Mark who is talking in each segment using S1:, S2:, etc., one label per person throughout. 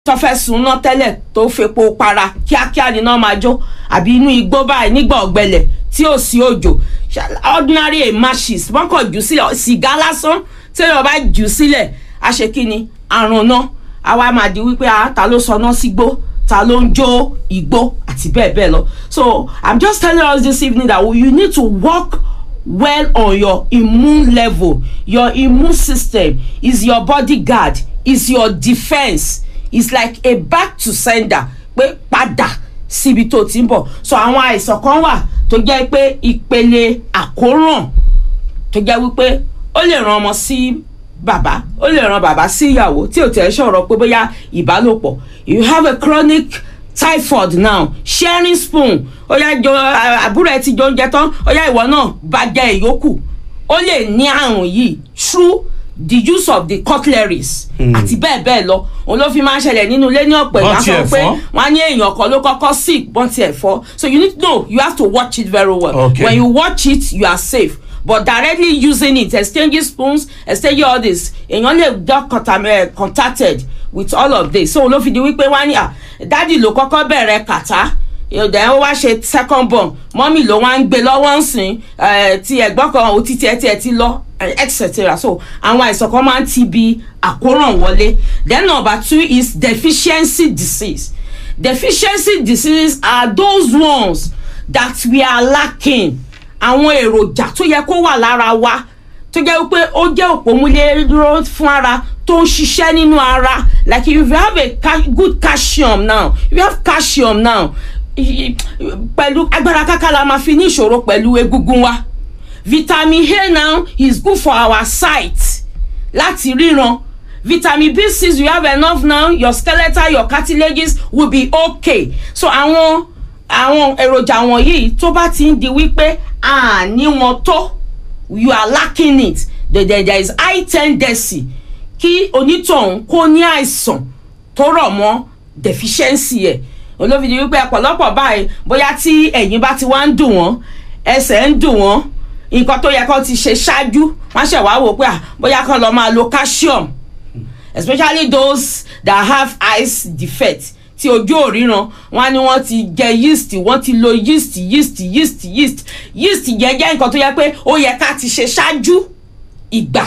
S1: tó fẹ́ sun ná tẹ́lẹ̀ tó fepo para kíákíá ni náà máa jó àbí inú igbó báyìí nígbà ọ̀gbẹlẹ̀ tí ò sí òjò ordinary matches wọ́n kàn jù sílẹ̀ sìgá lásán téèyàn bá jù sílẹ̀ a ṣe kí ni àrùn náà àwa máa di wípé ah ta ló sọ náà sígbó ta ló ń jó igbó àti bẹ́ẹ̀ bẹ́ẹ̀ lọ so i'm just telling us this evening that you need to work well on your immune level your immune system is your bodyguard is your defence is like a back to sender pé padà síbi tó ti ń bọ̀ so àwọn àìsàn kan wà tó jẹ́ pé ìpele àkóràn tó jẹ́ wípé ó lè ran ọmọ sí bàbá ó lè ran bàbá sí ìyàwó tí ò tẹ̀ ṣọ̀rọ̀ pé bóyá ìbálòpọ̀ you have a chronic typhoid now sharing spoon ó yá jọ àbúrò ẹ ti jọ oúnjẹ tán ó yá ìwọ náà bá jẹ ìyókù ó lè ní àrùn yìí through the use of the cutleries àti bẹ́ẹ̀ bẹ́ẹ̀ lọ òun ló fi máa ń ṣẹlẹ̀ nínú ilé ní ọ̀pọ̀ ìgbà sọ pé wọ́n á ní èèyàn kan ló kọ́kọ́ sick bọ́n tiẹ̀ fọ́ so you need to know you have to watch it very well
S2: Okay.
S1: when you watch it you are safe but directly using it exchanging spoons exchanging all this èèyàn lè get contam- eh, contacted with all of this so ló fi di wípé wọ́n á ní à dádì ló kọ́kọ́ bẹ̀rẹ̀ kàtá ìdá ó wá ṣe second born mọ́mì ló wá ń gbé lọ́wọ́ ń sìn eh, tí ẹ̀gbọ́n kan ò ti tiẹ̀ tiẹ̀ ti lọ eh, etc so àwọn àìsàn kan máa ń ti bi àkóràn wọlé then number two is deficiency disease deficiency diseases are those ones that we are lacking àwọn èròjà tó yẹ kó wà lára wa tó jẹ́ wípé ó jẹ́ òpómúléró fún ara tó ń ṣiṣẹ́ nínú ara like if you have a ca good calcium now if you have calcium now i- i- pẹ̀lú agbára káká la máa fi ní ìṣòro pẹ̀lú egungun wa vitamin a now is good for our sight láti ríran vitamin b six you have enough now your skeletal your cartilages will be okay so àwọn àwọn èròjà wọ̀nyí tó bá ti ń di wípé a ní wọn tó you are lacking it there, there, there is high tendency kí onítọ̀hún kó ní àìsàn tó rọ̀ mọ́ deficiency ẹ̀ olófin di wípé ọ̀pọ̀lọpọ̀ báyìí bóyá tí ẹ̀yìn bá ti wá ń dùn wọ́n ẹsẹ̀ ń dùn wọ́n nǹkan tó yẹ kó ti ṣe ṣáájú wọ́n ṣẹ̀ wá wò pé à bóyá kán lọ máa lo calcium especially those that have eyes defect tí ojú ò ríran wọn á ní wọn ti jẹ yeast wọn ti lo yeast yeast yeast yeast yeast yẹn jẹ́ nǹkan tó yẹ pé ó yẹ ká ti ṣe ṣáájú ìgbà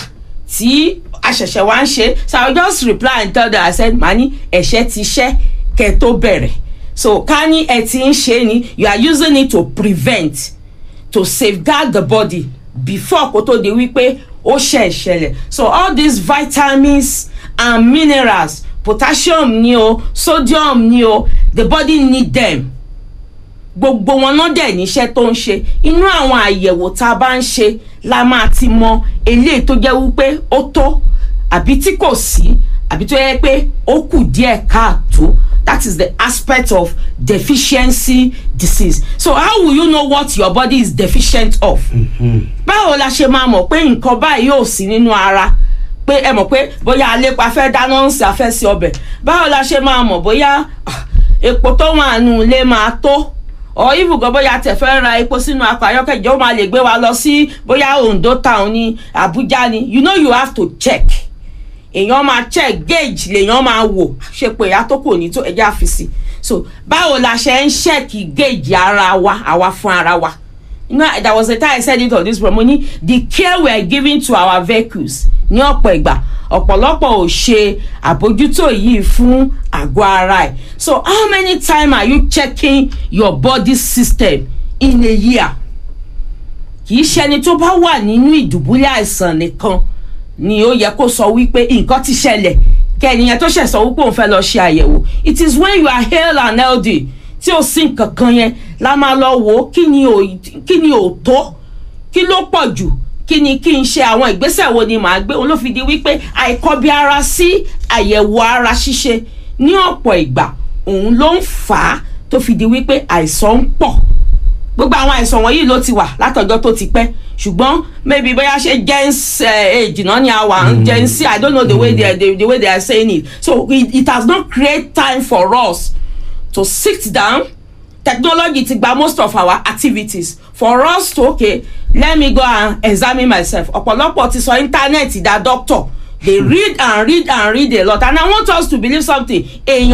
S1: tí a ṣẹ̀ṣẹ̀ wá ń ṣe so i will just reply and tell them i said mani ẹ̀ṣẹ̀ ti ṣẹ́ kẹ́ tó bẹ̀rẹ̀ so ká ní ẹ ti ń ṣe ni you are using it to prevent to safeguard the body before kó tó di wípé ó ṣe ìṣẹ̀lẹ̀ so all these vitamins and minerals potassium ni o sodium ni o the body need them gbogbo wọn náà dẹ̀ níṣẹ́ tó ń ṣe inú àwọn àyẹ̀wò tá a bá ń ṣe la máa ti mọ eléyìí tó jẹ́ wípé ó tó àbí tí kò sí àbí tó yẹ pé ó kù díẹ̀ káàtó that is the aspect of deficiency disease so how will you know what your body is deficient of báwo la ṣe máa mọ̀ pé nǹkan báyìí yóò sí nínú ara pé ẹ mọ̀ pé bóyá alépa fẹ́ dáná ń sè afẹ́ sí ọbẹ̀ báwo la ṣe máa mọ̀ bóyá ah, epo tó wà nù ilé máa tó ọ ibùgọ́ bóyá tẹ̀ fẹ́ ra epo sínú akọ ayọ́kẹ́ ìjọba máa lè gbé wa lọ sí bóyá Ondo town ní Abuja ni you know you have to check èèyàn máa check gauge lèèyàn máa wò ṣe pé ìyá tó kò ní tó ẹjẹ́ àfisì so báwo la ṣe ń ṣẹ́ẹ̀kì gauge ara wa àwa fún ara wa you know there was a time I said it on this promo ní the care we are giving to our vehicles ní ọ̀pọ̀ ìgbà ọ̀pọ̀lọpọ̀ ò ṣe àbójútó yìí fún àgọ́ ara ẹ̀ so how many times are you checking your body system in a year kì í ṣẹni tó bá wà nínú ìdùbúlẹ̀ àìsàn nìkan ni ó yẹ kó sọ wípé nǹkan ti ṣẹlẹ̀ kẹ́niyẹn tó ṣẹ̀ sọ wípé òun fẹ́ lọ ṣe àyẹ̀wò it is when you are hale and healthy tí o sí nǹkan kan yẹn la máa lọ wò ó kí ni ò kí ni ò tó kí ló pọ̀ jù kí ni kí n ṣe àwọn ìgbésẹ̀ wo ni màá gbé olófin di wípé àìkọbi ara sí àyẹ̀wò ara ṣíṣe ní ọ̀pọ̀ ìgbà òun ló ń fà á tó fi di wípé àìsàn ń pọ̀ gbogbo àwọn àìsàn wọ̀nyí ló ti wà látọjọ́ tó ti pẹ́ ṣùgbọ́n maybe bóyá ṣe gens age náà ni a wà gen z i don't know the way they are the, the way they are saying it so it, it has not create time for us to sit down technology ti gba most of our activities for us to okay let me go and examine myself ọ̀pọ̀lọpọ̀ ti sọ íńtánẹ́ẹ̀tì dá doctor they read and read and read a lot and i want us to believe something èèyàn